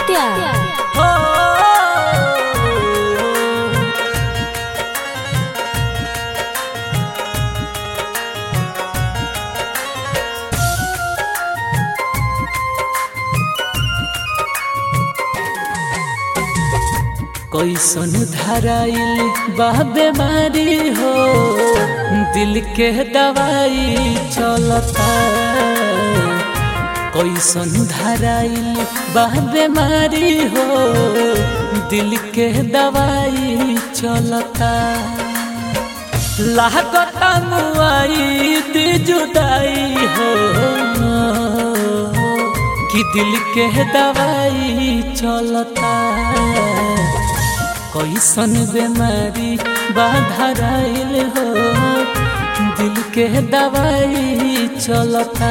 आदित्य हो कैसन धराइल बा बीमारी हो दिल के दवाई चलता कैसन धराइल बा बीमारी हो दिल के दवाई चलता लागता मुआई दी जुदाई हो कि दिल के दवाई चलता कैसन बीमारी बाधराइल हो दिल के दवाई चलता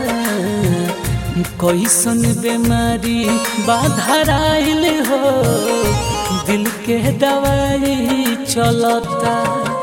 कैसन बीमारी बाधराइल हो दिल के दवाई चलता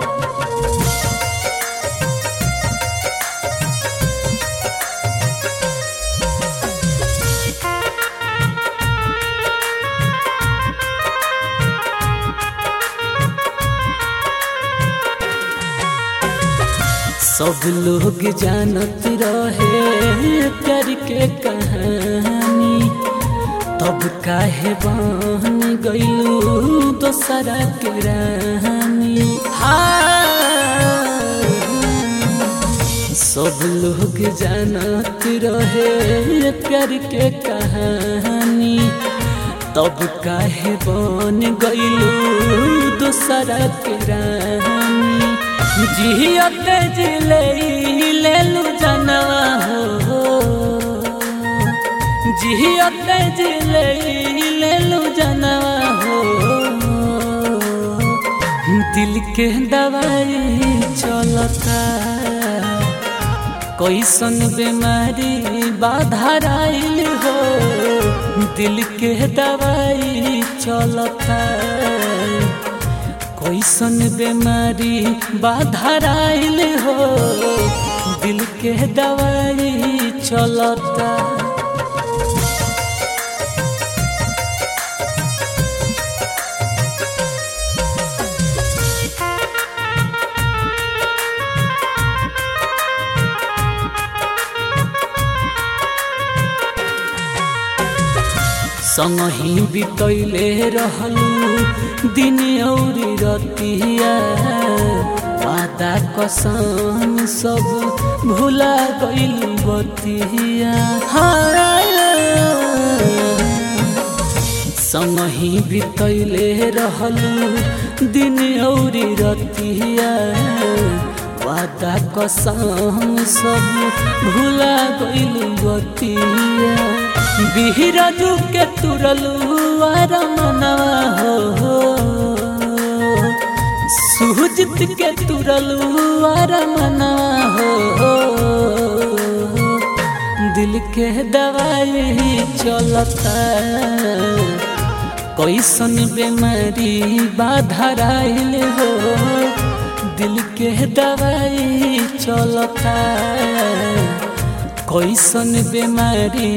सब लोग जानत रहे प्यार के कहानी तब काहे बन गईलू दोसरा के रानी हाँ। सब लोग जानत रहे प्यार के कहानी तब काहे बन गईलू दोसरा के रानी जियत जिले लेलू जनवा हो जियत जिले लेलू जनवा हो दिल के दवाई चलता कैसन बीमारी बाधराइल हो दिल के दवाई चलता कैसन बीमारी बाधराइल हो दिल के दवाई चलता संगही बितैले रहलू दिन औरी रतिया वादा कसम सब भुला गइलू बतिया संगही बितैले रहलू दिन औरी रतिया वादा कसम सब भुला गइलू बतिया बिहरजू के तुरलू आर मनवा हो सुहजित के तुरलू आर मनवा हो दिल के दवाई चलता कैसन बीमारी बाधराइल हो दिल के दवाई चलता कैसन बीमारी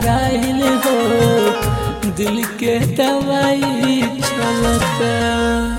बाधराइल हो दिल के दवाई चलता